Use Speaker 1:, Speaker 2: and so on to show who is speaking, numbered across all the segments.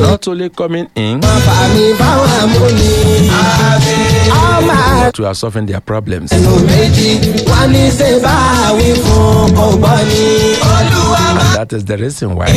Speaker 1: not only coming in
Speaker 2: fàmì fáwọn amúni. ọmọ
Speaker 1: to are solving their problems.
Speaker 2: ẹnu méjì wá ní ṣe bá wí fún ọgbọ́n ni. olúwa
Speaker 1: And that is the reason why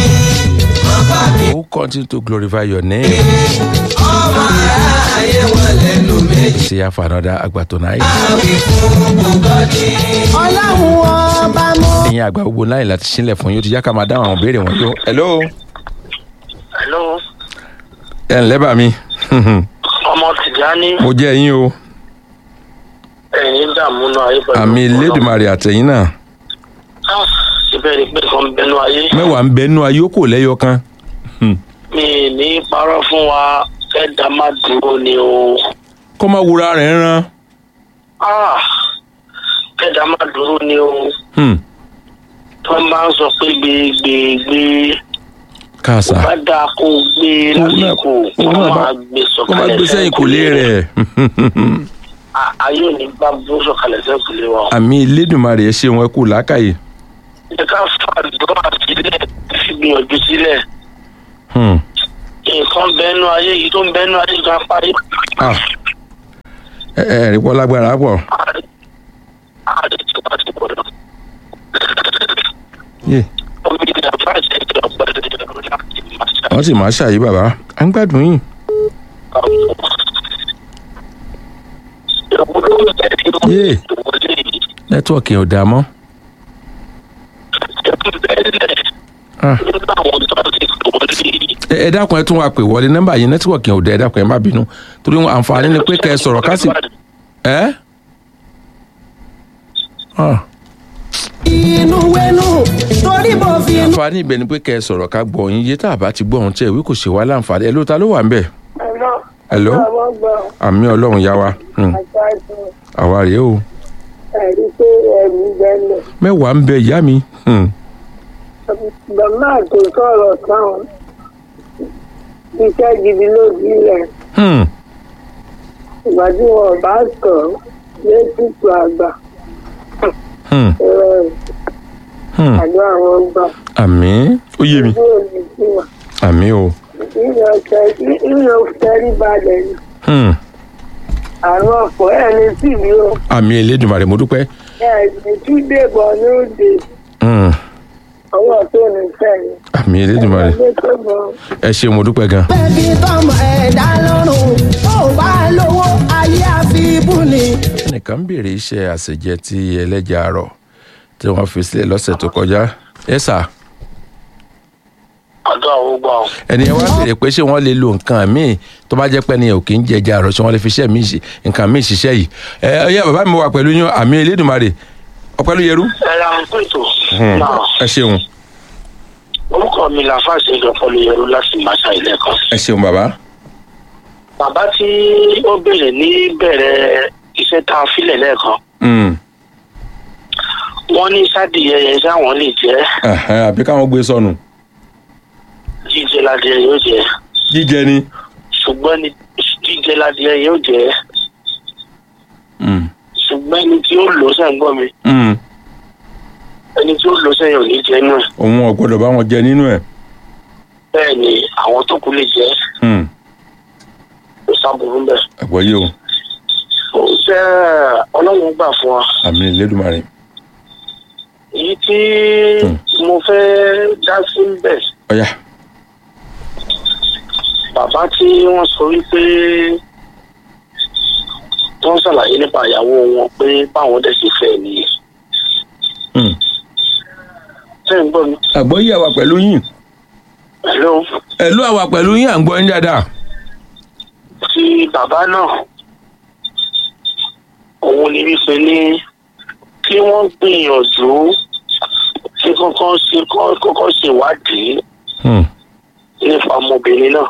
Speaker 1: who continue to glorify your name.
Speaker 2: ọmọ aráyé wọn lẹ́nu méjì.
Speaker 1: See you for another Agba tonight.
Speaker 2: wí fún ọgbọ́n ni. ọlọ́run ọba mọ́.
Speaker 1: ìyẹn àgbà gbogbo láyìn láti sílẹ̀ fún yín ó ti yá ká máa dáhùn àwọn ìbéèrè wọn yó. hello.
Speaker 3: hello
Speaker 1: ẹ ǹlẹ́ bá mi.
Speaker 3: ọmọ tìjání
Speaker 1: mo jẹ́ yín o.
Speaker 3: ẹ̀yin dààmú náà ayé pẹ̀lú
Speaker 1: àmì Elédùmarè àtẹ̀yìn náà.
Speaker 3: Ah, síbẹ̀ ni pé kan bẹnu ayé
Speaker 1: mẹ́wàá ń bẹ nú ayé ó kò lẹ́yọ kan.
Speaker 3: mi ní parọ́ fún wa ẹ̀dá má dúró ni o
Speaker 1: kó má wura rẹ̀ rán.
Speaker 3: Ah, ẹ̀dá má dúró ni o
Speaker 1: Hmm.
Speaker 3: tó máa ń sọ pé gbégbégbé
Speaker 1: káàsà
Speaker 3: bá dáa kó gbé
Speaker 1: Òun náà-
Speaker 3: lásìkò kó
Speaker 1: òun náà bá-
Speaker 3: máa gbé
Speaker 1: kó má
Speaker 3: sọ̀kalẹ̀
Speaker 1: gbé sẹ́yìn kò lé rẹ̀.
Speaker 3: A- ayé ò ní bá bó sọ̀kalẹ̀ sẹ́yìn kò lé wa o.
Speaker 1: àmì Elédùmarè ẹ ṣeun ẹ kú làákàyè.
Speaker 3: ẹ ká fàdúrà sílẹ̀ fi gbìyànjú sílẹ̀
Speaker 1: Hmm.
Speaker 3: nǹkan bẹnu ayé yìí tó ń bẹnu ayé gan parí.
Speaker 1: Ah. ẹ ẹ rí pọ́ lágbára pọ̀.
Speaker 3: ààrẹ tí wàá ti pọ̀ lọ.
Speaker 1: Yeah.
Speaker 3: omi ní àbájáde ìjọba ọ̀gbẹ́ni láti máa ṣe
Speaker 1: wọ́n sì máa ṣàyí bàbá à ń gbádùn yín.
Speaker 3: àwọn. ìwúlò ẹ̀rí
Speaker 1: Yeah.
Speaker 3: ìwọlé yìí
Speaker 1: nẹ́tíwọ̀kì ò dáa mọ́.
Speaker 3: ẹ̀kún bẹ́ẹ̀lẹ̀
Speaker 1: Ah.
Speaker 3: nínú àwọn tó ti wọlé yìí.
Speaker 1: ẹ ẹ dákun ẹ tún wá pè wọlé nọ́mbà yìí nẹ́tíwọ̀kì ò dáa ẹ dákun ẹ má bínú torí àǹfààní ni pé kẹ́ ẹ sọ̀rọ̀ ká sì. ẹ. Ah.
Speaker 2: inú wẹnu torí bó fi inú.
Speaker 1: àǹfààní ibẹ̀ ni pé kẹ́ ẹ sọ̀rọ̀ ká gbọ́ yín yé tá a bá ti gbọ́ ohun tí ẹ wí kò ṣe wá láǹfààní ẹ ló ta ló wà ń bẹ̀. Hello? àmì ọlọ́run yá wa Hmm. àwa rèé o
Speaker 4: ẹ̀rí pé ẹ̀rù gbẹ́lẹ̀.
Speaker 1: mẹ́wàá ń bẹ ìyá mi. Hmm.
Speaker 4: Bàbá tó sọ̀rọ̀ táwọn iṣẹ́ gidi ló sílẹ̀.
Speaker 1: Hmm.
Speaker 4: Ìgbà tí wọn bá sọ létùtù àgbà
Speaker 1: Hmm.
Speaker 4: ẹ̀rọ
Speaker 1: Hmm.
Speaker 4: àjọ àwọn gbà.
Speaker 1: àmì ó yé mi
Speaker 4: Ojú òní sí wa.
Speaker 1: àmì o.
Speaker 4: Ìyọ̀ tẹ́rí balẹ̀ ni.
Speaker 1: Hmm.
Speaker 4: Àrùn ọ̀pọ̀ ẹ̀ ní sí mi o.
Speaker 1: àmì Elédùmarè mo dúpẹ́.
Speaker 4: Ẹ̀ ní túndé bọ̀ ní òde.
Speaker 1: Hmm.
Speaker 4: Ọwọ́ tó ní sẹ́yìn.
Speaker 1: àmì Elédùmarè
Speaker 4: Ẹgbẹ́ tó bọ̀.
Speaker 1: ẹ ṣe mo dúpẹ́ gan.
Speaker 2: bẹ́ẹ̀ni tọmọ ẹ̀dá lọ́rùn tó bá lówó ayé àfibú ni.
Speaker 1: ẹnìkan ń béèrè iṣẹ́ àṣejẹ tí ẹlẹ́jà àrọ̀ tí wọ́n fi sílẹ̀ lọ́sẹ̀ tó kọjá ẹ sà
Speaker 3: àdó àwọn gbà ọ́.
Speaker 1: ẹni yẹn wá béèrè pé ṣé wọ́n lè lo nǹkan míì tó bá jẹ́ pé ẹni yẹn ò kì í jẹjà àrọ̀ ṣé wọ́n lè fi iṣẹ́ míì ṣe nǹkan míì ṣiṣẹ́ yìí ẹ ẹ yẹ bàbá mi wà pẹ̀lú yín àmì Elédùmarè ọpẹ́ ló yẹrú.
Speaker 3: ẹ ra ń pètò.
Speaker 1: Hmm.
Speaker 3: náà
Speaker 1: ẹ ṣeun
Speaker 3: orúkọ mi là fàṣẹ ìjọpọlọ yẹrù láti máṣá ilé kan.
Speaker 1: ẹ ṣeun bàbá.
Speaker 3: bàbá tí ó béèrè ní bẹ̀rẹ̀ iṣẹ́ tá a filẹ̀ lẹ́ẹ̀kan
Speaker 1: Hmm.
Speaker 3: wọ́n ní sádìyẹ yẹn sáwọn lè jẹ́
Speaker 1: Ẹ̀hẹ́n, àbí káwọn gbé sọnù
Speaker 3: jíjẹ ládìyẹ yóò jẹ́
Speaker 1: jíjẹ ni.
Speaker 3: ṣùgbọ́n ní jíjẹ ládìyẹ yóò jẹ́
Speaker 1: Hmm.
Speaker 3: ṣùgbọ́n ẹni tí ó lò ó sẹ́yìn gbọ́ mi
Speaker 1: Hmm.
Speaker 3: ẹni tí ó lò ó sẹ́yìn ò ní jẹ́ inú ẹ̀
Speaker 1: òun ò gbọ́dọ̀ bá wọn jẹ nínú ẹ̀.
Speaker 3: bẹ́ẹ̀ ni àwọn tó kù lè jẹ́
Speaker 1: Hmm.
Speaker 3: kò sábùrú bẹ́ẹ̀.
Speaker 1: àgbọ̀ yìí o
Speaker 3: ó jẹ́ ọlọ́run gbà fún wa
Speaker 1: àmì Elédùmarè.
Speaker 3: èyí tí
Speaker 1: Hmm.
Speaker 3: mo fẹ́ dá sí bẹ́ẹ̀
Speaker 1: ọ̀yà
Speaker 3: bàbá tí wọ́n sọ wípé wọ́n ṣàlàyé nípa ìyàwó wọn pé báwọn dẹ̀ ṣe fẹ́ nìyẹn.
Speaker 1: Hmm.
Speaker 3: sẹ́yìn gbọ́ mi.
Speaker 1: àgbọ̀ yìí àwà pẹ̀lú yín
Speaker 3: hello
Speaker 1: ẹ̀lú àwà pẹ̀lú yín à ń gbọ́ yín dáadáa.
Speaker 3: tí bàbá náà òun ni wípé ní kí wọ́n gbìyànjú kí kọ́kọ́ ṣe kọ́kọ́ ṣèwádìí
Speaker 1: Hmm.
Speaker 3: nípa ọmọbìnrin náà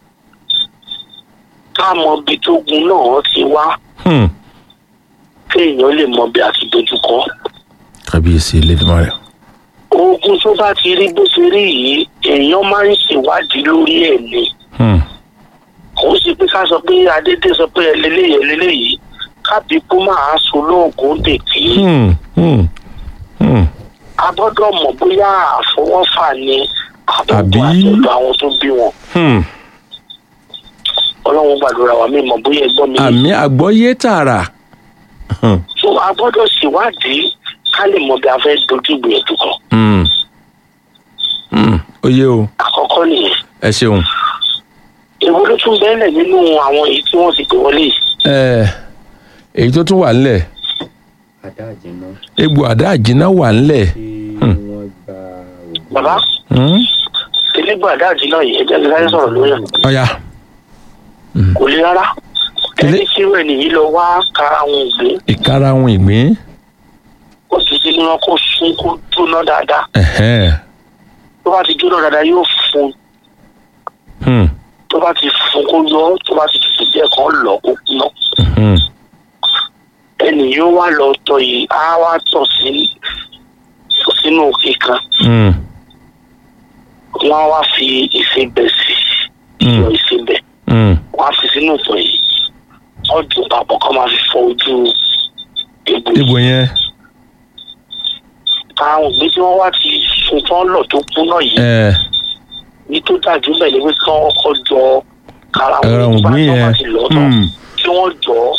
Speaker 3: ká mọ ibi tó gun náà ti wá
Speaker 1: Hmm.
Speaker 3: kéèyàn lè mọ bí a ti dojúkọ.
Speaker 1: kábíyèsí Elédùmarè.
Speaker 3: ogun tó bá ti rí bó ṣe rí yìí èèyàn máa ń ṣèwádìí lórí ẹ̀ ni
Speaker 1: Hmm.
Speaker 3: kò sí pé ká sọ pé adédè sọ pé ẹlẹ́lẹ́yẹ ẹlẹ́lẹ́yìí kábí kó máa so lóògùn tètè
Speaker 1: Hmm. Hmm. Hmm.
Speaker 3: a gbọ́dọ̀ mọ̀ bóyá àfọwọ́fà ni
Speaker 1: Àbí?
Speaker 3: àbí àtọ̀dọ̀ àwọn tó bí wọn
Speaker 1: Hmm.
Speaker 3: ọlọ́run gbàdúrà wa mi mọ̀ bóyá ẹgbọ́n mi
Speaker 1: àmì àgbọ́yé tààrà Hmm.
Speaker 3: so a gbọ́dọ̀ ṣèwádìí ká lè mọ bí a fẹ́ dojú ìgbìyànjú kan
Speaker 1: Hmm. Hmm. ó yé o
Speaker 3: àkọ́kọ́ nìyẹn
Speaker 1: ẹ ṣeun.
Speaker 3: èwo ló tún bẹ́ẹ̀lẹ̀ nínú àwọn èyí tí wọ́n ti pè wọlé yìí
Speaker 1: Ẹ, èyí tó tún wà ńlẹ̀
Speaker 5: adáàjìnà
Speaker 1: egbò àdá àjìnà wà ńlẹ̀
Speaker 5: tí wọ́n gba ògùn
Speaker 3: bàbá
Speaker 1: Hmm.
Speaker 3: elégbò àdáàjì náà yìí ẹjẹ́ ti sáré sọ̀rọ̀ lórí ẹ̀
Speaker 1: ọ̀ya
Speaker 3: kò le rárá
Speaker 1: Ilé-
Speaker 3: ẹni tí ìwé nìyí lọ wá kára àwọn ògbé
Speaker 1: ìkarahun ìgbín
Speaker 3: ó sì ti ní wọn kó sún kó jóná dáadáa
Speaker 1: Ẹ̀hẹ́n.
Speaker 3: tó bá ti jóná dáadáa yóò fún
Speaker 1: Hmm.
Speaker 3: tó bá ti fún kó yọ tó bá ti tutù díẹ̀ kan lọ kó kúná
Speaker 1: Hmm.
Speaker 3: ẹnì yóò wá lọ tọ̀ yìí á wá tọ̀ sí sínú òkè kan
Speaker 1: Hmm.
Speaker 3: wọn á wá fi ìsebẹ̀ sí
Speaker 1: Mm.
Speaker 3: yọ ìsebẹ̀
Speaker 1: Hmm.
Speaker 3: wọn á fi sínú ìtọ̀ yìí wọn dùn papọ̀ kọ́ máa fi fọ ojú egbò yìí
Speaker 1: egbò yẹn
Speaker 3: àwọn ògbé tí wọ́n wá ti sun tán lọ tó kúná yìí
Speaker 1: ẹ
Speaker 3: ní tó dájú bẹ́ẹ̀ ni pé kí wọ́n kọ́ jọ kára
Speaker 1: Ara
Speaker 3: wọn
Speaker 1: ògbín
Speaker 3: nígbà tí wọ́n bá
Speaker 1: yẹn.
Speaker 3: ti lọ tán
Speaker 1: Hmm.
Speaker 3: kí wọ́n jọ